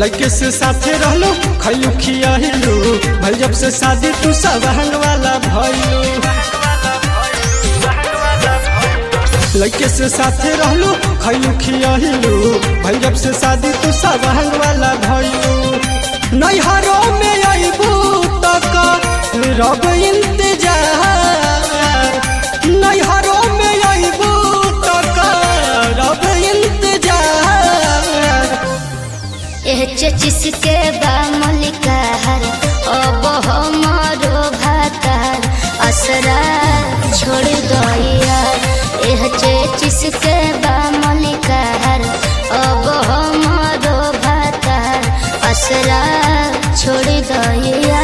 लड़के से साथे रहलो खैलू खियाहिलू भल जब से शादी तू सब हंग वाला भइलू लड़के से साथे रहलो खैलू खियाहिलू भल जब से शादी तू सब हंग वाला भइलू नैहरों में अइबू तक रब इंतजार नैहरों में अइबू तक रब इंतजार एह चचिसके बा मलिकार अब हमारो भातार असरा छोड़ दइया एह चचिसके बा मलिकार अब हमारो भातार असरा छोड़ दइया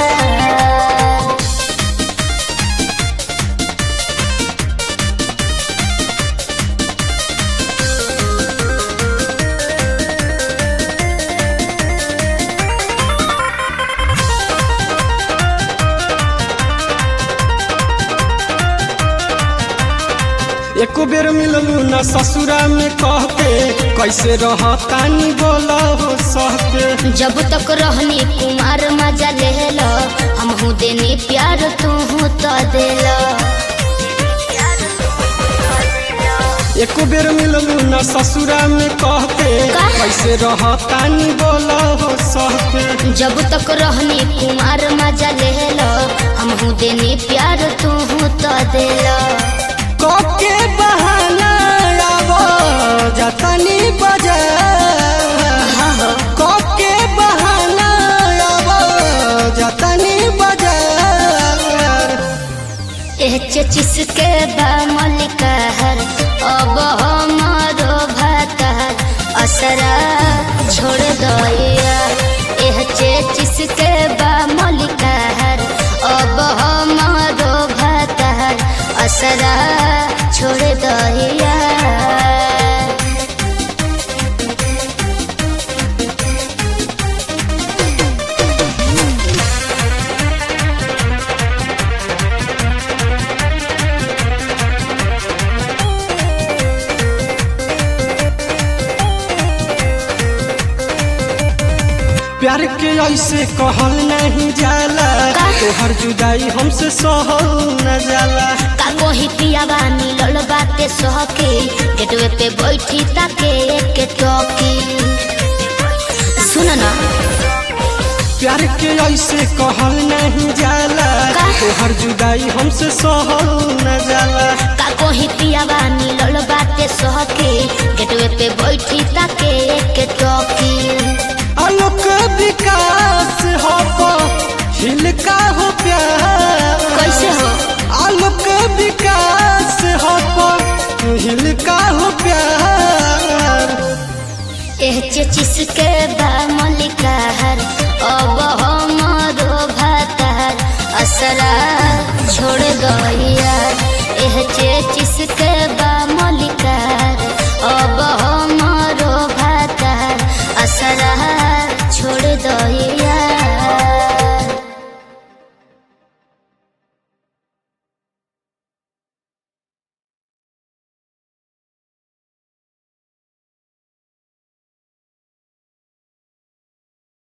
एको बेर मिललू न ससुरा में कहते कैसे रहतानी बोला हो सहते जब तक रहनी कुमार मजा लेला हमहू देनी प्यार तू तो देला एको बेर मिललू न ससुरा में कहते का? कैसे रहतानी बोला हो सहते जब तक रहनी कुमार मजा लेला हमहू देनी प्यार तू तो देला के बहाना आबो जतनी बाजार के बहाना आबो जतनी बाजार एह चचिसके बा मलिकार अब हमारो भातार असरा छोड़ दइया एह चचिसके बा मलिकार अब हमारो भातार असरा छोड़ दइया प्यार के ऐसे कहल नहीं जाला का? तोहर जुदाई हमसे सहल न जाला का कोही पियावा मिलल बाते सहके गेटवे पे बैठी ताके एक टोकी सुन ना प्यार के ऐसे कहल नहीं जाला का? तोहर जुदाई हमसे सहल न जाला का कोही पियावा मिलल बाते सहके गेटवे पे बैठी ताके एक टोकी आलोक विकास हो हिल का हो प्यार कैसे हो आलोक विकास हो हिल का हो प्यार एह चचिस के बा मलिकार अब हमारो भातार असरा छोड़ गइया एह चचिस के